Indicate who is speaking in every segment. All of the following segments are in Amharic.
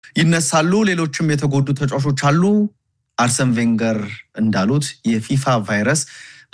Speaker 1: ይነሳሉ። ሌሎችም የተጎዱ ተጫዋቾች አሉ። አርሰን ቬንገር እንዳሉት የፊፋ ቫይረስ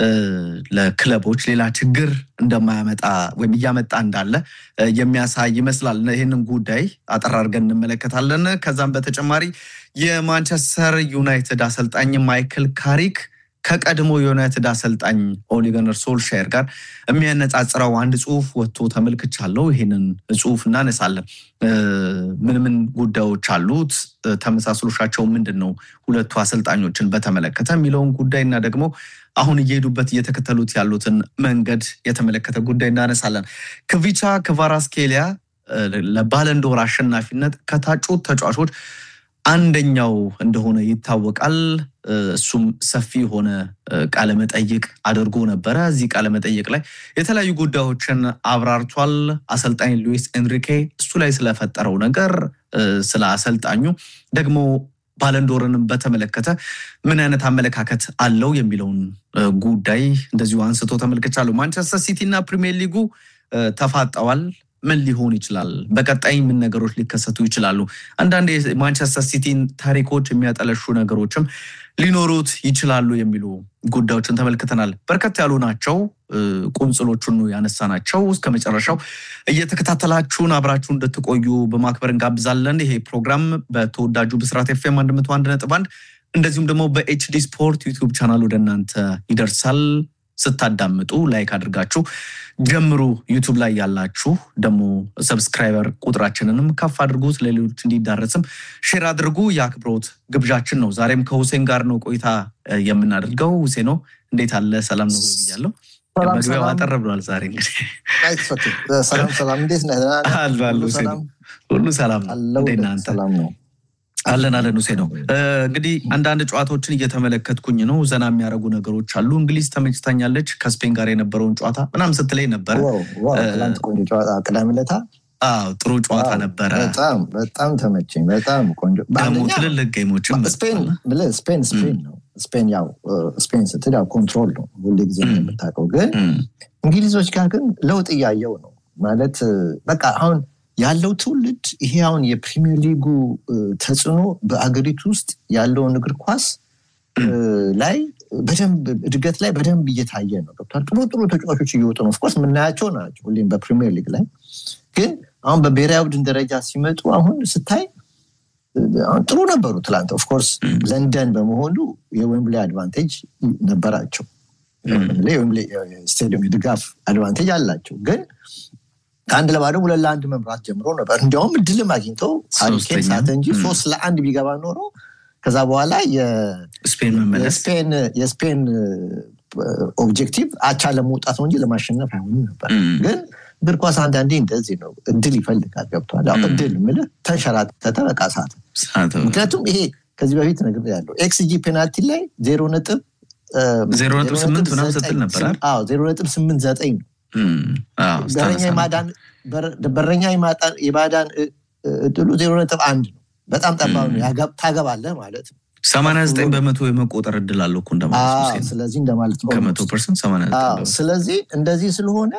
Speaker 1: ለክለቦች ሌላ ችግር እንደማያመጣ ወይም እያመጣ እንዳለ የሚያሳይ ይመስላል። ይህንን ጉዳይ አጠር አድርገን እንመለከታለን። ከዛም በተጨማሪ የማንቸስተር ዩናይትድ አሰልጣኝ ማይክል ካሪክ ከቀድሞ የዩናይትድ አሰልጣኝ ኦሊ ጉናር ሶልሻየር ጋር የሚያነጻጽረው አንድ ጽሁፍ ወጥቶ ተመልክቻለሁ። ይህንን ጽሁፍ እናነሳለን። ምን ምን ጉዳዮች አሉት? ተመሳስሎሻቸው ምንድን ነው? ሁለቱ አሰልጣኞችን በተመለከተ የሚለውን ጉዳይ እና ደግሞ አሁን እየሄዱበት እየተከተሉት ያሉትን መንገድ የተመለከተ ጉዳይ እናነሳለን። ክቪቻ ክቫራስኬሊያ ለባለንዶር አሸናፊነት ከታጩት ተጫዋቾች አንደኛው እንደሆነ ይታወቃል። እሱም ሰፊ የሆነ ቃለመጠይቅ አድርጎ ነበረ። እዚህ ቃለመጠይቅ ላይ የተለያዩ ጉዳዮችን አብራርቷል። አሰልጣኝ ሉዊስ ኤንሪኬ እሱ ላይ ስለፈጠረው ነገር፣ ስለ አሰልጣኙ ደግሞ ባለንዶርንም በተመለከተ ምን አይነት አመለካከት አለው የሚለውን ጉዳይ እንደዚሁ አንስቶ ተመልክቻለሁ። ማንቸስተር ሲቲ እና ፕሪሚየር ሊጉ ተፋጠዋል። ምን ሊሆን ይችላል? በቀጣይ ምን ነገሮች ሊከሰቱ ይችላሉ? አንዳንድ የማንቸስተር ሲቲን ታሪኮች የሚያጠለሹ ነገሮችም ሊኖሩት ይችላሉ የሚሉ ጉዳዮችን ተመልክተናል። በርከት ያሉ ናቸው። ቁንጽሎቹን ያነሳ ናቸው። እስከ መጨረሻው እየተከታተላችሁን አብራችሁ እንድትቆዩ በማክበር እንጋብዛለን። ይሄ ፕሮግራም በተወዳጁ ብስራት ኤፍኤም አንድ መቶ አንድ ነጥብ አንድ እንደዚሁም ደግሞ በኤችዲ ስፖርት ዩቲዩብ ቻናል ወደ እናንተ ይደርሳል። ስታዳምጡ ላይክ አድርጋችሁ ጀምሩ። ዩቱብ ላይ ያላችሁ ደግሞ ሰብስክራይበር ቁጥራችንንም ከፍ አድርጉት፣ ለሌሎች እንዲዳረስም ሼር አድርጉ። የአክብሮት ግብዣችን ነው። ዛሬም ከሁሴን ጋር ነው ቆይታ የምናደርገው። ሁሴኖ እንዴት አለ? ሰላም ነው ብያለሁ። መግቢያው አጠር ብሏል። ዛሬ እንግዲህ
Speaker 2: ሰላም ሰላም፣ እንዴት ነህ?
Speaker 1: ሁሉ ሰላም እንዴት ነህ አንተ? አለን አለን ሁሴ ነው። እንግዲህ አንዳንድ ጨዋታዎችን እየተመለከትኩኝ ነው። ዘና የሚያደርጉ ነገሮች አሉ። እንግሊዝ ተመችታኛለች ከስፔን ጋር የነበረውን ጨዋታ ምናምን ስትለኝ ነበረ።
Speaker 2: ቅዳሜ ዕለት
Speaker 1: ጥሩ ጨዋታ ነበረ።
Speaker 2: በጣም በጣም ተመቸኝ። በጣም ቆንጆ
Speaker 1: ደግሞ ትልልቅ ጌሞችም
Speaker 2: ስፔን ስፔን ስፔን ነው። ስፔን ያው ስፔን ስትል ያው ኮንትሮል ነው ሁሉ ጊዜ የምታውቀው፣ ግን እንግሊዞች ጋር ግን ለውጥ እያየው ነው ማለት በቃ አሁን ያለው ትውልድ ይሄ አሁን የፕሪሚየር ሊጉ ተጽዕኖ በአገሪቱ ውስጥ ያለውን እግር ኳስ ላይ በደንብ እድገት ላይ በደንብ እየታየ ነው። ገብቷል። ጥሩ ጥሩ ተጫዋቾች እየወጡ ነው። ኦፍኮርስ የምናያቸው ናቸው ሁሌም በፕሪሚየር ሊግ ላይ ግን አሁን በብሔራዊ ቡድን ደረጃ ሲመጡ አሁን ስታይ ጥሩ ነበሩ። ትላንት ኦፍኮርስ ለንደን በመሆኑ የዌምብሌ አድቫንቴጅ ነበራቸው። የዌምብሌ ስቴዲየም የድጋፍ አድቫንቴጅ አላቸው ግን ከአንድ ለባዶ ሁለት ለአንድ መምራት ጀምሮ ነበር። እንዲያውም እድልም አግኝተው ሀሪኬን ሳተ እንጂ ሶስት ለአንድ ቢገባ ኖሮ ከዛ በኋላ የስፔን ኦብጀክቲቭ አቻ ለመውጣት ነው እንጂ ለማሸነፍ አይሆንም ነበር። ግን እግር ኳስ አንዳንዴ እንደዚህ ነው፣ እድል ይፈልጋል። ገብቷል። እድል የምልህ ተንሸራተተ፣ በቃ ሳተ። ምክንያቱም ይሄ ከዚህ በፊት ነገር ያለው ኤክስጂ ፔናልቲ ላይ ዜሮ ነጥብ
Speaker 1: ዜሮ ነጥብ ስምንት ምናምን ስትል ነበር።
Speaker 2: ዜሮ ነጥብ ስምንት ዘጠኝ ነው በረኛ የማዳን እድሉ ዜሮ ነጥብ አንድ ነው። በጣም ጠባብ ነው። ታገባለህ ማለት ነው።
Speaker 1: ሰማንያ ዘጠኝ በመቶ የመቆጠር እድል አለው እኮ እንደማለት
Speaker 2: ስለዚህ እንደማለት ነው።
Speaker 1: ከመቶ ፐርሰንት ሰማንያ ዘጠኝ
Speaker 2: ስለዚህ እንደዚህ ስለሆነ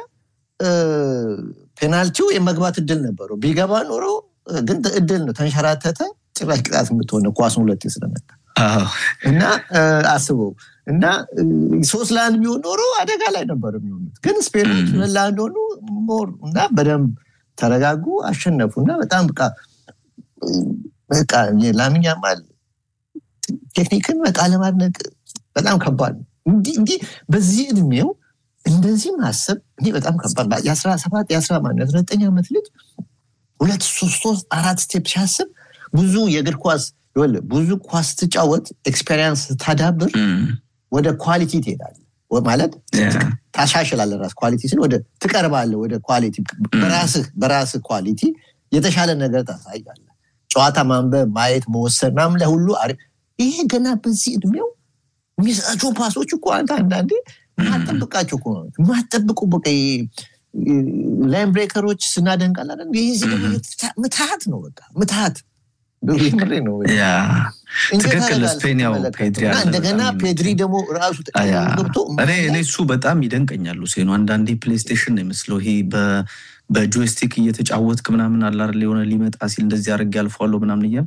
Speaker 2: ፔናልቲው የመግባት እድል ነበረው። ቢገባ ኖሮ ግን እድል ነው። ተንሸራተተ። ጭራሽ ቅጣት የምትሆነ ኳሱን ሁለቴ ስለመታ እና አስበው እና ሶስት ለአንድ ቢሆን ኖሮ አደጋ ላይ ነበር የሚሆኑት። ግን ስፔኖች ሁለት ለአንድ ሆኑ ሞር እና በደንብ ተረጋጉ፣ አሸነፉ እና በጣም በቃ በቃ ላሚን ያማል ቴክኒክን በቃ ለማድነቅ በጣም ከባድ ነው። እንዲህ በዚህ እድሜው እንደዚህ ማሰብ እኔ በጣም ከባድ የአስራ ሰባት የአስራ ማነው የአስራ ዘጠኝ ዓመት ልጅ ሁለት ሶስት ሶስት አራት ስቴፕ ሲያስብ ብዙ የእግር ኳስ ብዙ ኳስ ትጫወት ኤክስፔሪንስ ታዳብር ወደ ኳሊቲ ትሄዳለህ ማለት ታሻሽላለህ። ራስ ኳሊቲ ስል ወደ ትቀርባለህ ወደ ኳሊቲ በራስህ በራስህ ኳሊቲ የተሻለ ነገር ታሳያለህ። ጨዋታ ማንበብ፣ ማየት፣ መወሰን ምናምን ላይ ሁሉ አሪፍ። ይሄ ገና በዚህ እድሜው የሚሰጣቸው ፓሶች እኮ አንተ አንዳንዴ ማጠብቃቸው እኮ ነው ማጠብቁ በቃ ላይን ብሬከሮች ስናደንቃለን። ይህ ምትሃት ነው በቃ ምትሃት ምሬ ነው
Speaker 1: ትክክል ስፔን ያው ፔድሪ አለ
Speaker 2: እንደገና ፔድሪ ደግሞ ራሱ ገብቶ
Speaker 1: እኔ እኔ እሱ በጣም ይደንቀኛል ሴኑ አንዳንዴ ፕሌይስቴሽን ነው ይመስለው ይሄ በጆይስቲክ እየተጫወትክ ምናምን አላር የሆነ ሊመጣ ሲል እንደዚህ አድርጌ አልፈዋለሁ ምናምን እያል